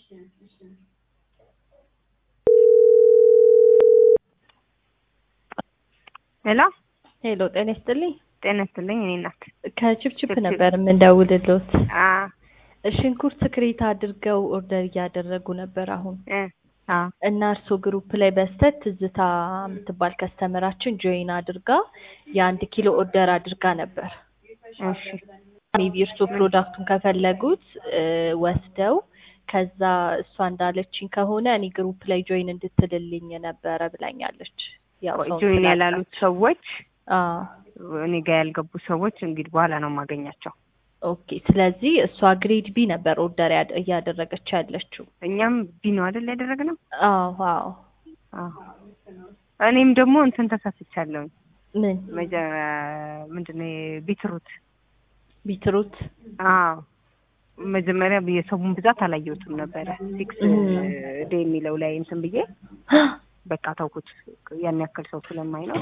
ሄሎ ሄሎ ጤና ይስጥልኝ። ጤና ይስጥልኝ። እኔ ናት። ከችፕችፕ ችፕችፕ። ነበር የምንደውልሎት። አ ሽንኩርት ክሬት አድርገው ኦርደር እያደረጉ ነበር አሁን እ አ እና እርሶ ግሩፕ ላይ በስተት ትዝታ የምትባል ከስተመራችን ጆይን አድርጋ የአንድ ኪሎ ኦርደር አድርጋ ነበር። እሺ ሜቢ እርሶ ፕሮዳክቱን ከፈለጉት እ ወስደው ከዛ እሷ እንዳለችኝ ከሆነ እኔ ግሩፕ ላይ ጆይን እንድትልልኝ ነበረ ብላኛለች። ያው ሰው ጆይን ስላጣ- ያላሉት ሰዎች አዎ እኔ ጋር ያልገቡ ሰዎች እንግዲህ በኋላ ነው የማገኛቸው። ኦኬ። ስለዚህ እሷ ግሬድ ቢ ነበር ኦርደር ያድ- እያደረገች ያለችው። እኛም ቢ ነው አይደል ያደረግነው? አዎ አዎ። አዎ። እኔም ደግሞ እንትን ተሳስቻለሁኝ። ምን መጀ ምንድን ነው ቢትሩት ቢትሩት? አዎ መጀመሪያ የሰውን ብዛት አላየሁትም ነበረ። ሲክስ እም። ዴ የሚለው ላይ እንትን ብዬ በቃ ተውኩት። ያን ያክል ሰው ስለማይ ነው።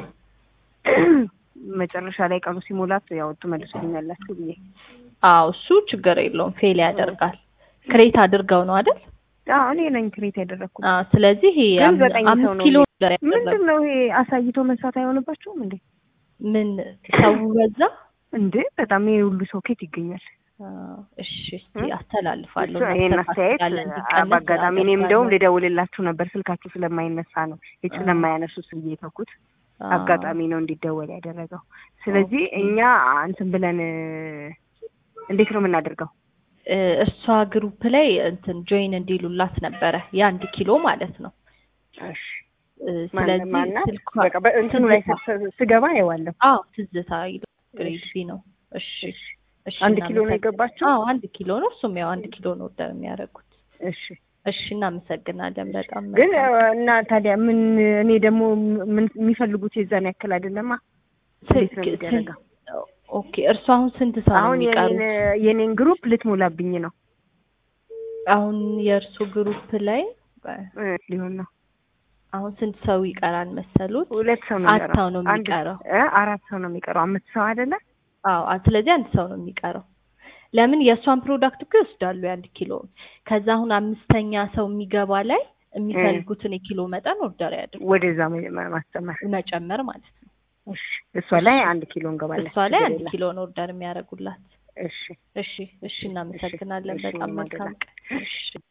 መጨረሻ ላይ ቀኑ ሲሞላት ያው ትመልሱልኛላችሁ ብዬ አዎ እሱ ችግር የለውም ፌል ያደርጋል። ክሬት አድርገው ነው አይደል? አዎ እኔ ነኝ ክሬት ያደረግኩት። አዎ ስለዚህ ይሄ ግን አም- ዘጠኝ ሰው አምስት ነው ኪሎ እንዴ? ነበር ያደረገው። ምንድን ነው ይሄ አሳይቶ መስራት አይሆንባቸውም እንዴ? ምን ሰው በዛ? እንዴ በጣም ይሄ ሁሉ ሰው ኬት ይገኛል? አዎ፣ እሺ እስቲ እ? አስተላልፋለሁ። እሱ ይሄን አስተያየት እናስተካክላለን፣ እንዲቀነስ በአጋጣሚ እኔም እንደውም አደርጋለሁ። ልደውልላችሁ ነበር ስልካችሁ ስለማይነሳ ነው ሄድ አዎ። ስለማያነሱ ብዬ የተውኩት። አዎ። አጋጣሚ ነው እንዲደወል ያደረገው። ስለዚህ ኦኬ። እኛ እንትን ብለን እ፣ እንዴት ነው የምናደርገው? እ፣ እሷ ግሩፕ ላይ እንትን ጆይን እንዲሉላት ነበረ የአንድ ኪሎ ማለት ነው። እሺ እ፣ ማን- ስለዚህ ማናት? ስልኳ በቃ በእንትኑ ላይ ትዝታ። ስ- ስገባ አየዋለሁ። አዎ ትዝታ ይላል ግሬድ ቢ ነው። እሺ እሺ አንድ ኪሎ ነው እናመሰግ- የገባችው? አዎ አንድ ኪሎ ነው። እሱም ያው አንድ ኪሎ ነው ኦርደር የሚያደርጉት። እሺ እሺ እናመሰግናለን በጣም ግን እ፣ መልካም። እና ታዲያ ምን እኔ ደግሞ ምን የሚፈልጉት የዛን ያክል አይደለማ። እንዴት ነው ስልክ- የሚደረገው? ስልክ- ኦኬ እርሱ አሁን ስንት ሰው ነው አሁን የኔን የሚቀሩት? የኔን ግሩፕ ልትሞላብኝ ነው አሁን የእርሱ ግሩፕ ላይ እ፣ ሊሆን ነው አሁን ስንት ሰው ይቀራል መሰሉት? ሁለት ሰው ነው አራት ሰው ነው አንድ- የሚቀረው። እ፣ አራት ሰው ነው የሚቀረው። አምስት ሰው አይደለ? አዎ አ- ስለዚህ አንድ ሰው ነው የሚቀረው። ለምን የእሷን ፕሮዳክት እኮ ይወስዳሉ የአንድ ኪሎ ከዛ አሁን አምስተኛ ሰው የሚገባ ላይ የሚፈልጉትን የኪሎ መጠን ኦርደር ያድርጉ ወደዛ መ- ማስጨመር። መጨመር ማለት ነው። እሺ እሷ ላይ አንድ ኪሎ እንገባለን። እሷ ላይ ችግር አንድ የለም። ኪሎ ነው ኦርደር የሚያደርጉላት። እሺ እሺ እሺ እናመሰግናለን። እሺ፣ በጣም እኔም መልካም አደርጋለሁ። ቀን። እሺ